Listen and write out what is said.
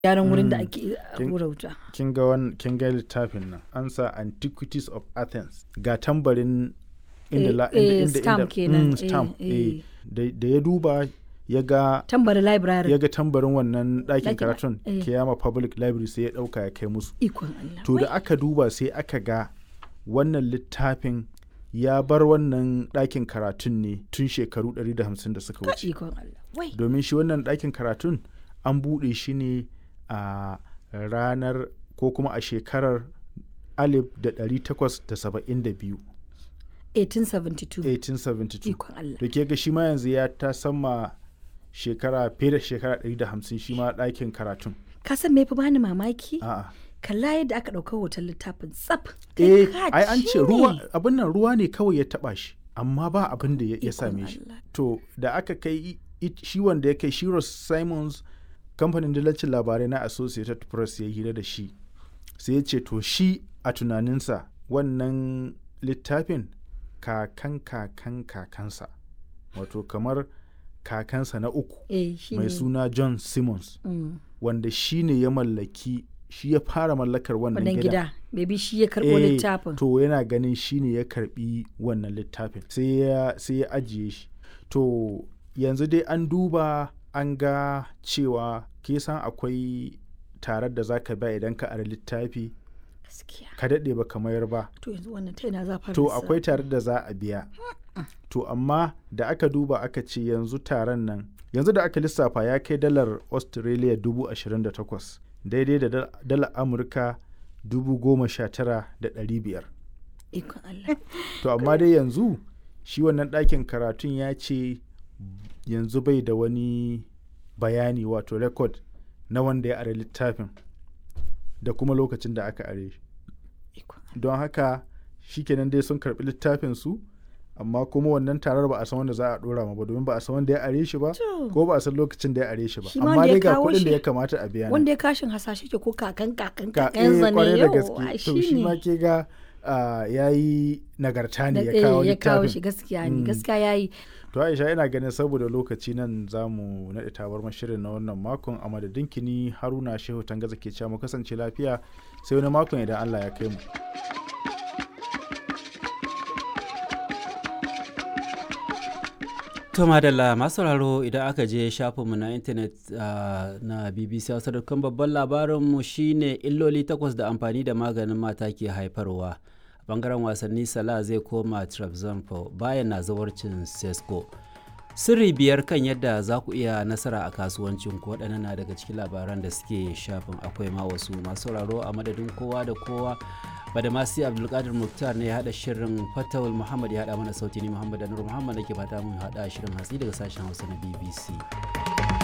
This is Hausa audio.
gyaran wurin da Mm. ake Kin- hura wuta kin ga wan kin ga littafin nan an sa antiquities of athens ga tambarin inda Eh, la eh, inda inda stamp inda- kenan, mm, eh, stamp eh. eh. da da ya duba ya ga tambari library ya ga tambarin wannan ɗakin Ɗakin- karatun eh. kiyama public library sai ya ɗauka ya kai musu ikon Allah to da aka duba sai aka ga wannan littafin ya bar wannan ɗakin karatun ne tun shekaru 150 da suka Ka wuce ikon Allah wai domin shi wannan ɗakin karatun an buɗe shi ne a ranar ko kuma a shekarar 1872 1872 1872 ikon Allah da ke ga shi ma yanzu ya ta sama shekara fiye da shekara 150 shi ma ɗakin karatun ka san me fa bani mamaki a'a kalla yadda aka ɗauka hoton littafin tsaf eh Kai ka ai an ce ne. ruwa abin nan ruwa ne kawai ya taba shi amma ba abin da ya ya Ikon same shi Allah. to da aka kai i- i- shi wanda ya kai Shiros Simons kamfanin dillacin labarai na Associated Press ya hira da shi sai ya ce to shi a tunaninsa wannan littafin kakan kakan kakansa wato kamar kakansa na uku eh shi mai ne suna John Simmons Mm. wanda shi ne ya mallaki shi ya fara mallakar wannan wannan gidan gida maybe shi ya karɓo Eh, littafin To yana ganin shi ne ya karbi wannan littafin sai ya sai ya ajiye shi. To yanzu dai an duba an ga cewa ke san akwai tarar da zaka ba idan ka ara littafi gaskiya ka daɗe ba mayar ba. to yanzu wannan ta yana za fara To lissafi? akwai tarar da za a biya. To amma da aka duba aka ce yanzu taron nan yanzu da aka lissafa ya kai dalar Australia dubu ashirin da takwas daidai da dal- dalar Amurka dubu goma sha tara da ɗari biyar. ikon Allah To amma dai yanzu shi wannan ɗakin karatun ya ce yanzu bai da wani bayani wato rekod na wanda ya are littafin da kuma lokacin da aka are shi. ikon Don haka shikenan dai sun karɓi littafin su amma kuma wannan tarar ba a san wanda za a ɗora ma ba domin ba a san wanda ya are shi ba To. ko ba a san lokacin da ya are shi ba Shi ma amma wanda ya dai ga kawo kuɗin da shi- ya kamata a biya ne. wanda ya kashin hasashe ke ko kakan kakan Ka- kakan eh, zane kwarai da yau gaske ai to shi shi ma ne ke ga ya yi nagarta ne Da- ya kawo eh, ya kawo littafin. shi gaskiya ne Mm. gaskiya yayi To Aisha ina ganin saboda lokaci nan za mu naɗe tabar shirin na wannan makon a madadin kini Haruna Shehu Tangaza ke cewa mu kasance lafiya sai wani makon idan Allah ya kai mu. To madalla masu sauraro idan aka je shafinmu na intanet ah, na BBC Hausa dukkan babban labarinmu shine illoli takwas da amfani da maganin mata ke haifarwa. A bangaren wasanni Salah zai koma Trabzonspor bayan na zawarcin Sesko. Sirri biyar kan yadda za ku iya nasara a kasuwancin ku waɗannan na daga cikin labaran da suke shafin akwai ma wasu masu sauraro a madadin kowa da kowa badamasi abdulkadir muktar ne ya haɗa shirin fatawul muhammad ya haɗa mana sauti ni muhammad anur muhammad da ke fata mun haɗa shirin hatsi daga sashen hausa na bbc